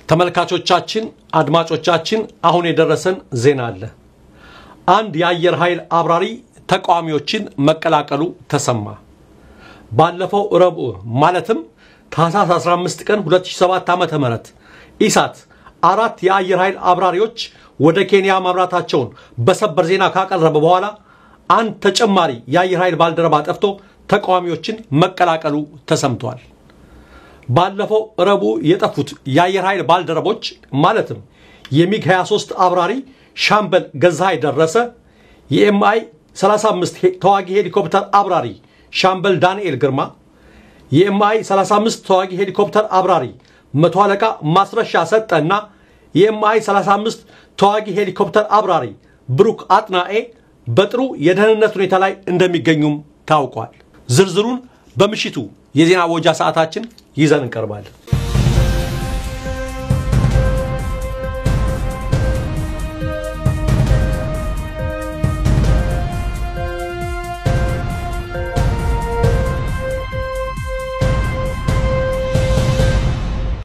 ተመልካቾቻችን፣ አድማጮቻችን አሁን የደረሰን ዜና አለ። አንድ የአየር ኃይል አብራሪ ተቃዋሚዎችን መቀላቀሉ ተሰማ። ባለፈው ረቡዕ ማለትም ታህሳስ 15 ቀን 2007 ዓ.ም ኢሳት አራት የአየር ኃይል አብራሪዎች ወደ ኬንያ ማምራታቸውን በሰበር ዜና ካቀረበ በኋላ አንድ ተጨማሪ የአየር ኃይል ባልደረባ ጠፍቶ ተቃዋሚዎችን መቀላቀሉ ተሰምቷል። ባለፈው ረቡዕ የጠፉት የአየር ኃይል ባልደረቦች ማለትም የሚግ 23 አብራሪ ሻምበል ገዛሃይ ደረሰ፣ የኤምአይ 35 ተዋጊ ሄሊኮፕተር አብራሪ ሻምበል ዳንኤል ግርማ፣ የኤምአይ 35 ተዋጊ ሄሊኮፕተር አብራሪ መቶ አለቃ ማስረሻ ሰጠና የኤምአይ 35 ተዋጊ ሄሊኮፕተር አብራሪ ብሩክ አጥናኤ በጥሩ የደህንነት ሁኔታ ላይ እንደሚገኙም ታውቋል። ዝርዝሩን በምሽቱ የዜና ወጃ ሰዓታችን ይዘን እንቀርባለን።